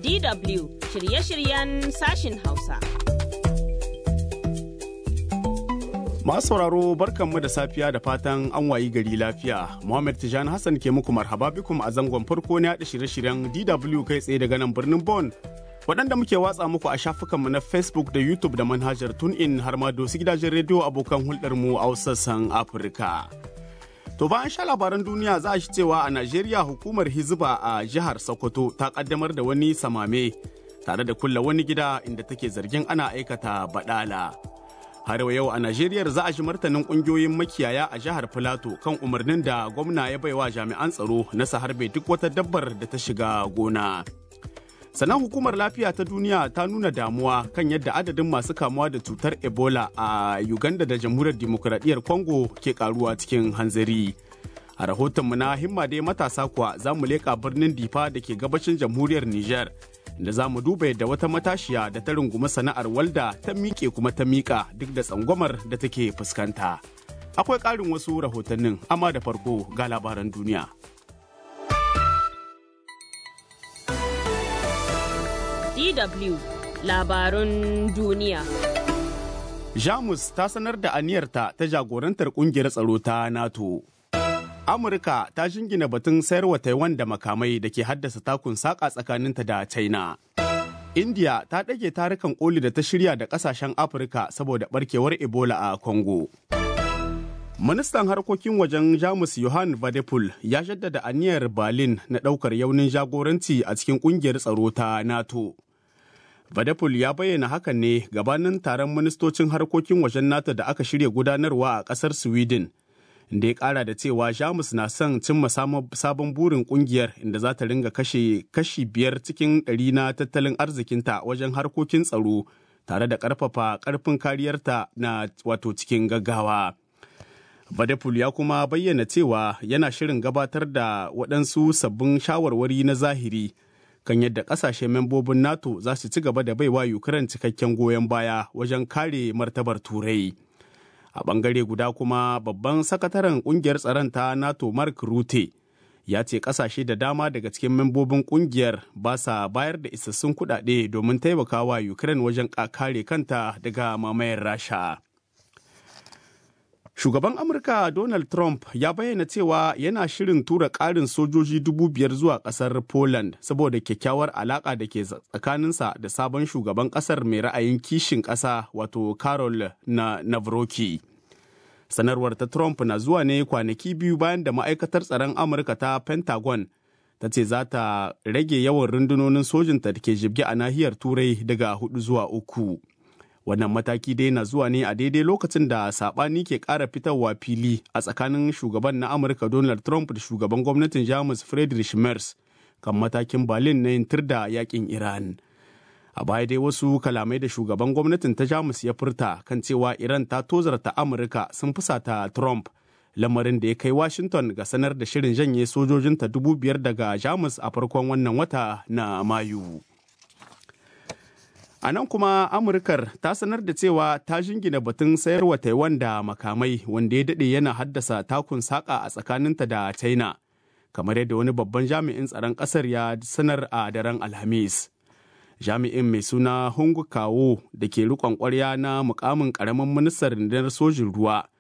DW shirye-shiryen sashin Hausa. Masu sauraro barkanmu da safiya da fatan an wayi gari lafiya. Muhammad Tijani Hassan ke muku marhaba bikum a zangon farko na yaɗa shirye-shiryen DW kai tsaye daga nan birnin Bon. Waɗanda muke watsa muku a shafukanmu na Facebook da YouTube da manhajar TuneIn har ma dosu gidajen rediyo abokan hulɗarmu a sassan Afirka. To bayan sha labaran duniya za a shi cewa a Najeriya hukumar Hizba a jihar Sokoto ta kaddamar da wani samame tare da kulla wani gida inda take zargin ana aikata badala. Har yau a Najeriya za a shi martanin kungiyoyin makiyaya a jihar Filato kan umarnin da gwamna ya baiwa jami'an tsaro na harbe duk wata dabbar da ta shiga gona. Sannan hukumar lafiya ta duniya ta nuna damuwa kan yadda adadin masu kamuwa da cutar Ebola a Uganda da jamhuriyar dimokuraɗiyyar Congo ke karuwa cikin hanzari. A rahotonmu na himma dai matasa kuwa za mu leƙa birnin Difa da ke gabashin jamhuriyar Nijar. da za mu duba yadda wata matashiya da ta rungumi sana'ar walda ta miƙe kuma ta miƙa duk da tsangwamar da take fuskanta. Akwai ƙarin wasu rahotannin amma da farko ga labaran duniya. DW labarun duniya. Jamus ta sanar da aniyarta ta jagorantar ƙungiyar tsaro ta NATO. Amurka ta jingina batun sayarwa Taiwan da makamai da ke haddasa takun saƙa tsakaninta da China. India ta ɗage tarukan koli da ta shirya da ƙasashen Afirka saboda ɓarkewar Ebola a Congo. Ministan harkokin wajen Jamus Johan Vadepul ya jaddada aniyar Berlin na ɗaukar yaunin jagoranci a cikin ƙungiyar tsaro ta NATO. Vadepul ya bayyana hakan ne gabanin taron ministocin harkokin wajen NATO da aka shirya gudanarwa a ƙasar Sweden. da ya kara da cewa jamus na son cimma sabon burin kungiyar inda za ta ringa kashe kashi biyar cikin ɗari na tattalin arzikinta wajen harkokin tsaro tare da ƙarfafa ƙarfin kariyarta na wato cikin gaggawa. Badepul ya kuma bayyana cewa yana shirin gabatar da waɗansu sabbin shawarwari na zahiri kan yadda ƙasashe membobin NATO za su ci gaba da baiwa Ukraine cikakken goyon baya wajen kare martabar Turai. a bangare guda kuma babban sakataren kungiyar tsaron ta nato mark rute ya ce kasashe da dama daga cikin membobin kungiyar ba sa bayar da isassun kudade domin taimakawa ukraine wajen kare kanta daga mamayar rasha shugaban amurka donald trump ya bayyana cewa yana shirin tura ƙarin sojoji dubu biyar zuwa ƙasar poland saboda kyakkyawar alaƙa da ke tsakaninsa da sabon shugaban ƙasar mai ra'ayin kishin ƙasa wato carol na navroki sanarwar ta trump na zuwa ne kwanaki biyu bayan da ma'aikatar tsaron amurka ta pentagon ta ce za ta rage yawan rundunonin sojinta da ke jibge a nahiyar turai daga hudu zuwa uku wannan mataki dai na zuwa ne a daidai lokacin da sabani ke ƙara fitarwa fili a tsakanin shugaban na amurka donald trump da shugaban gwamnatin jamus friedrich merz kan matakin berlin na yin da yakin iran a baya dai wasu kalamai da shugaban gwamnatin ta jamus ya furta kan cewa iran ta tozarta amurka sun fusata trump lamarin da ya kai washington ga sanar da shirin janye sojojinta dubu biyar daga jamus a farkon wannan wata na mayu A nan kuma Amurkar ta sanar da cewa ta jingina batun sayarwa Taiwan da makamai wanda ya daɗe yana haddasa takun saƙa a tsakaninta da China, kamar yadda wani babban jami'in tsaron ƙasar ya sanar a daren Alhamis. Jami'in mai suna Hung Kawo da ke riƙon ƙwarya na mukamin ƙaramin ministan rundunar sojin ruwa